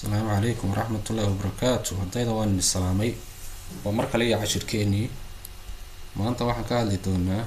asalaamu calaykum waraxmatullaahi wabarakaatu ardayda waan idin salaamay waa mar kale iyo cashirkeenii maanta waxaan ka hadli doonaa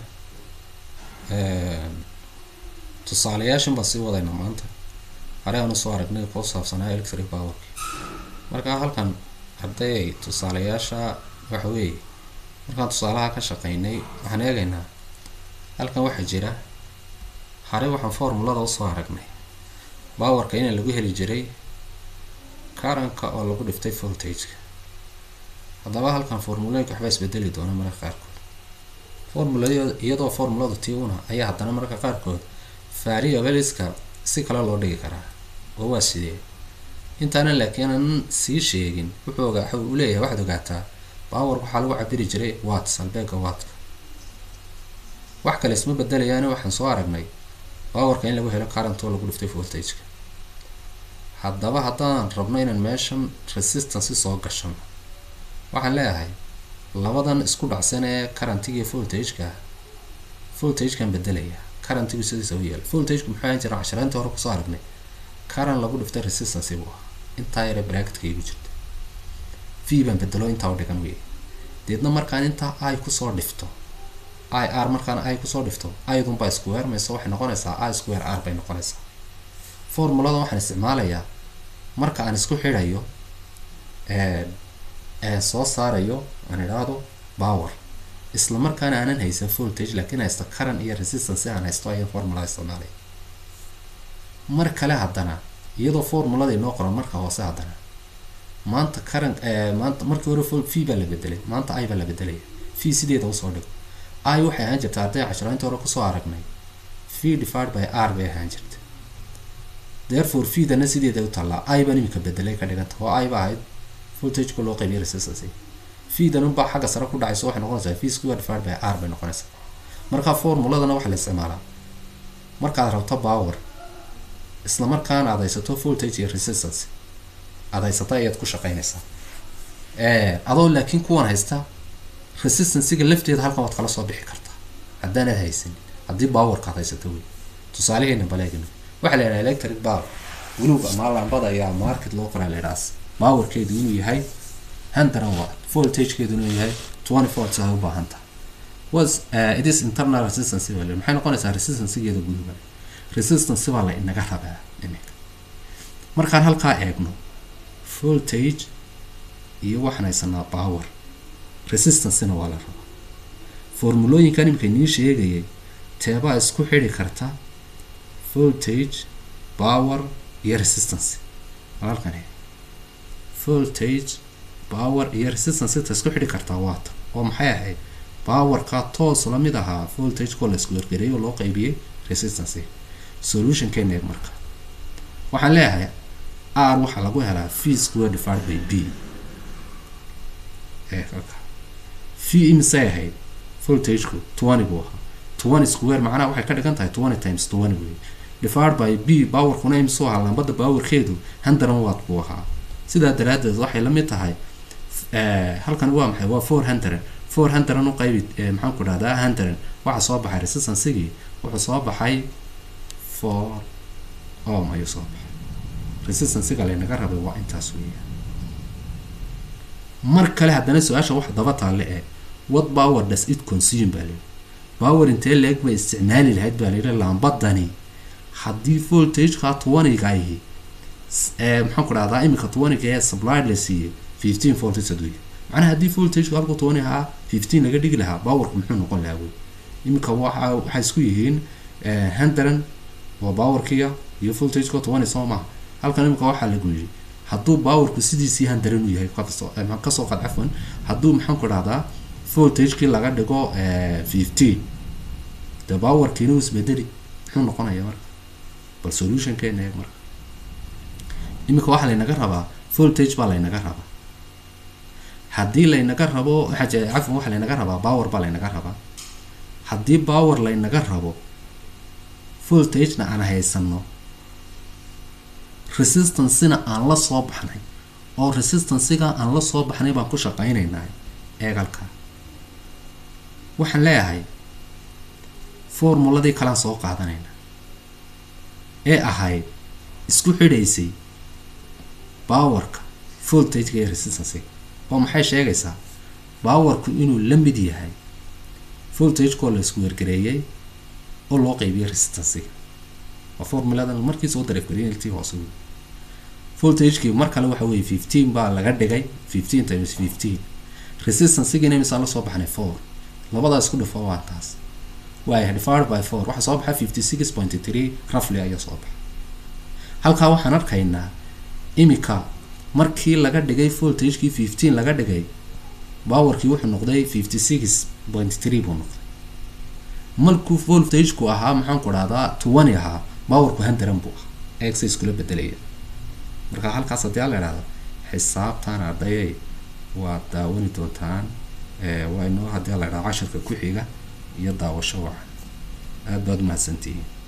tusaalayaashan baan sii wadayna maanta hore aan usoo aragnay koo saabsanaa electric powerki markaa halkan arday tusaalayaasha waxa weeye markaan tusaalaha ka shaqeynay waxaan eegaynaa halkan waxaa jira hore waxaan formulada usoo aragnay powerka in lagu heli jiray karanka oo lagu dhiftay voltageka haddaba halkan formulooyinka waxbaa isbedeli doona mararka qaarkood formula iyadoo formuladu tii una ayaa haddana mararka qaarkood variableska si kale loo dhigi karaa oo waa sidee intaana laakiin aan sii sheegin wuxuu ogaa waxa uu leeyahay waxaad ogaataa power waxaa lagu cabiri jiray watts albeega wattka wax kale isma bedelayaani waxaan soo aragnay powerka in lagu helo current oo lagu dhiftay voltageka haddaba haddaan rabno inaan meeshan resistance soo gashano waxaan leeyahay labadan isku dhacsan ee currentiga voltageka voltagekan bedelaya currentigu sidiisa u yeela voltageka muxuu ahaan jira casharaantii hore kusoo aragnay current lagu dhiftay resistance buu ahaa intaa yare bracketka igu jirta v baan bedelo intaa u dhigan wey deedna markaan intaa i kusoo dhifto i r markaan i kusoo dhifto idunbaa square mayso waxay noqonaysaa i square r bay noqonaysaa formulada waxaan isticmaalayaa marka aan isku xidhayo soo saarayo aan idhaahdo power isla markaana aanan haysan voltage laakiin haysto current iyo resistance aan haysto ayaan formulada isticmaalaya mar kale haddana iyadoo formuladii noo qoran marka hoose haddana maanta current maanta markii hore v baa la bedelay maanta i baa la bedelaya v sideeda usoo dhigo i waxay ahaan jirta arday casharainta hore kusoo aragnay v divided by r bay ahaan jirta therefore v-dana sideeda u taallaa i baan imika bedelay ka dhiganta oo i ba ahayd voltageka loo qaybiya resistance v-dan unbaa xagga sare ku dhacayso waxay noqonaysaa v square divided by r bay noqonaysaa marka formuladana waxaa la isticmaalaa markaad rabto power isla markaana aad haysato voltage iyo resistance aad haysata ayaad ku shaqeynaysaa adoo laakiin kuwan haysta resistancega lafteeda halkan waad kala soo bixi kartaa haddaanad haysanin haddii powerka ad haysato wey tusaalaheena baleegna waxaa la yidhaha electric power guluub ama lambada ayaa market loo qoraa la yidhahaas powerkeedu inuu yahay hundred watt voltagekeedu inuu yahay twenty volts ay u baahan tahay was uh, it is internal resistance baa la maxay noqonaysaa resistancegeeda guduba resistance baa la inaga rabaa iminka markaan halkaa eegno voltage iyo waxaan haysanaa power resistancena waa la rabaa formulooyinkan imika inii sheegayay teebaa isku xidhi karta voltage power iyo resistance halkan voltage power iyo resistance ta isku xidhi kartaa waata oo maxay ahayd powerka toos la mid ahaa voltageko la isku wargareeyay oo loo qaybiyey resistance solutionkeena eeg marka waxaan leeyahay r waxaa lagu helaa v square divided by b v imisay ahayd voltageku twenty buu ahaa twenty square macnaha waxay ka dhigan tahay twenty times twenty wey divided by b powerkuna imisuu ahaa lambada powerkeedu hundred watt buu ahaa sidaa daraadeed waxay la mid tahay halkan waa maxay waa four hundred four hundred u qaybi maxaan ku dhahdaa hundred waxaa soo baxay resistancegii wuxuu soo baxay four om ayuu soo baxay resistancega laynaga rabay waa intaas weeya mar kale haddana su-aasha wax daba taalle ee what power does it consume baa layidhi power intee leeg bay isticmaali lahayd baa layidhi lambadani haddii voltageka twentyga ahi maxaan ku dhahdaa iminka twentyga ee supplied la siiyey fifteen voltage aduuya macnaha haddii voltageka halku twenty ahaa fifteen laga dhigi lahaa powerku muxuu noqon lahaa wey iminka waxa waxay isku yihiin hundred waa powerkiga iyo voltageka twenty soo maha halkan iminka waxaa lagu yidhi hadduu powerku sidiisii hundred u yahay kasoo qad cafwan hadduu maxaan ku dhahdaa voltagekii laga dhigo fifteen de powerkiina uu isbedeli muxuu noqonaya marka bal solutionkeena eeg marka iminka waxaa laynaga rabaa voltage baa laynaga rabaa haddii laynaga rabo waxaa cafwan waxaa laynaga rabaa power baa laynaga rabaa haddii power laynaga rabo voltagena aan haysano resistancena aan la soo baxnay oo resistancega aan la soo baxnay baan ku shaqeyneynaa eegalka waxaan leeyahay formuladii kalaan soo qaadanayna ee ahayd isku xidhaysay powerka voltageka iyo resistancega oo maxay sheegaysaa powerku inuu la mid yahay voltagekoo la isku wergareeyay oo loo qeybiyo resistancega waa formuladan markii soo dareefgariyay hoose voltagekii mar kale waxa weye fifteen baa laga dhigay fifteen times fifteen resistancegina imisaan la soo baxnay four labadaa isku dhifo waa taas waaya divided by four waxaa soo baxay fifty six point three roughly ayaa soo baxay halkaa waxaan arkaynaa imika markii laga dhigay voltagekii fifteen laga dhigay powerkii wuxuu noqday fifty six point three buu noqday markuu voltageku ahaa maxaan ku dhahdaa twenty ahaa powerku handaran buu ahaa eegsa iskula bedelaya marka halkaas haddii ala idhahdo xisaabtan ardayay waad daawani doontaan waa inoo haddii la idhahdo cashirka ku xiga iyo daawasho wacan aada baad umahadsantihiin